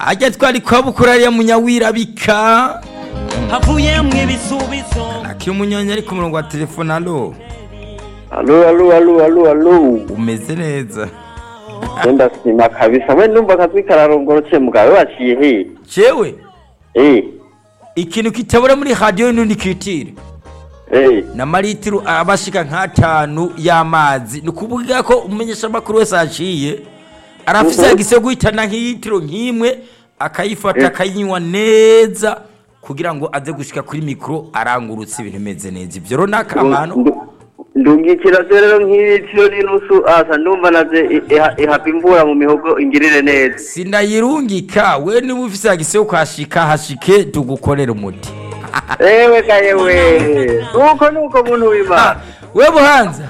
ajya twari kwa bukurariya munyawirabika havuyemwo ibisubizo akiri umunyonyi ari ku murongo wa telefone alo Alo, alo, alo, alo, alo. umeze neza Wenda sima kabisa. We numva akazwi kararongorotse mugabe waciye he? jewe Eh, ikintu kitabura muri radiyo n'undi kitire eh. na maritiro abashika nk'atanu y'amazi ni ukuvuga ko umumenyesha amakuru wese aciye arafise Mhm. yagise guhitana nk'iyitiro nk'imwe akayifata akayinywa neza kugira ngo aze gushika kuri mikoro arangurutse ibintu bimeze neza ibyo rero ni akamaro Ndu- Ndungikira rero nk'ibitiro n'inusu asa ndumva naze i- iha- ihava imvura mu mihogo ingirire neza. sinayirungika we niba ufise yagise ukashika hashike tugukorera umuti Ewe ka yewe. Nuko nuko muntu w'Imana. we buhanza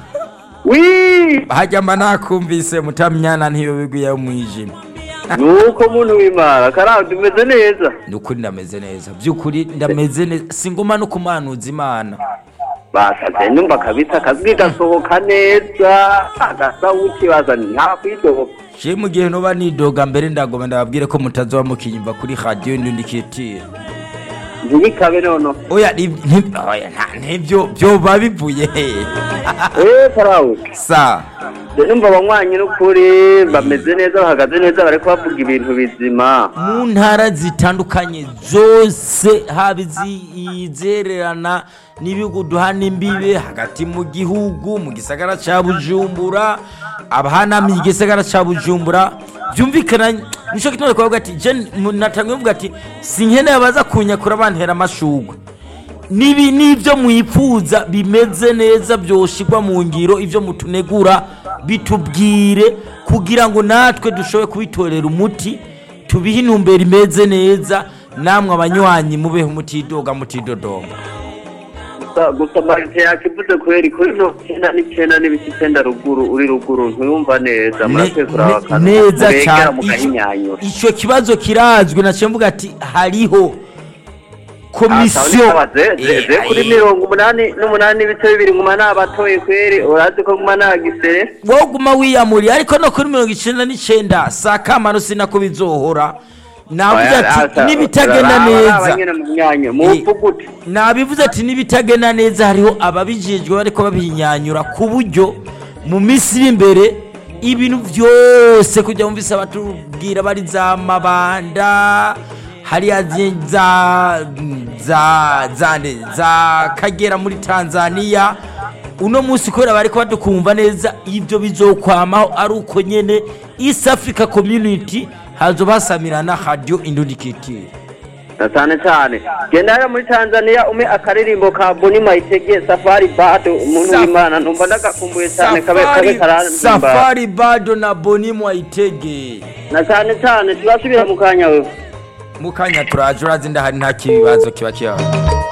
Wi! hajya mba nakumvise mutamyana ntiyobigwiye mwijima Nuko muntu w'Imana. Karao tumeze neza. ni ukuri ndameze neza by'ukuri ndameze neza singoma no kumanuza imana Basaze numva kabisa akazwi gasohoka neza. Agasawuti bazana nta kwidoga. je mu gihe noba nidoga mbere ndagoma ndababwire ko mutazoba mukinyumva kuri radiyo ndundikitire Ntibikabe nono. oya ni- ni- oya, nta- ntibyo byoba bivuye hehe Eh, Karao. sa numva abanywanyi n'ukuri bameze neza bahagaze neza bariko bavuga ibintu bizima mu ntara zitandukanye zose haba izi- izererana n'ibihugu duhana imbibe hagati mu gihugu mu gisagara ca bujumbura abahanamiye igisagara ca bujumbura byumvikana nico gituma ariko bavuga ati je natangiye mvuga ati sinkeneye abaza kunyakura bantera amashugwe nibi nibyo mwipfuza bimeze neza byoshirwa mu ngiro ibyo mutunegura bitubwire kugira ngo natwe dushobore kubitorera umuti tubihe intumbero imeze neza namwe abanywanyi mubeho mutidoga mutidodomba Gusa- gusa marite yakivuze kweri kuri no icyenda n'icyenda n'ibice icyenda ruguru uri ruguru ntuyumva neza Ne- murakwiye kuraba ne- akantu neza muregera cyane mugahinyanyura icyo kibazo kirazwi naciye mvuga ati hariho komisiyo ze kuri Eh, mirongo umunani n'umunani n'ibice bibiri nguma nabatoye kweri urazi ko nguma nagisere wowe guma wiyamuriye ariko no kuri mirongo icyenda n'icyenda saa kamano sinako bizohora navuze ati n'ibitagenda neza mupfugute nabivuze ati n'ibitagenda neza hariho ababijejwe bariko babihinyanyura ku buryo mu minsi iri imbere ibintu byose kujya mumvise batubwira bari za mabanda hariya zi- za za za nde, za kagera muri tanzania uno munsi kubera bariko badukumva neza ibyo bizokwamaho ari uko nyene east africa community hazoba hasamirana radio indundikitire na cyane cyane genda hariya muri tanzania ume akaririmbo ka boni mayitege safari bado umuntu Saf- w'imana numva ndagakumbuye cyane kabe kabe Safari- karanzimba safari bado na boni mwayitege na cyane cyane turasubira mu kanya wewe mu kanya turaje urazi ndahari nta kibazo kiba kibaho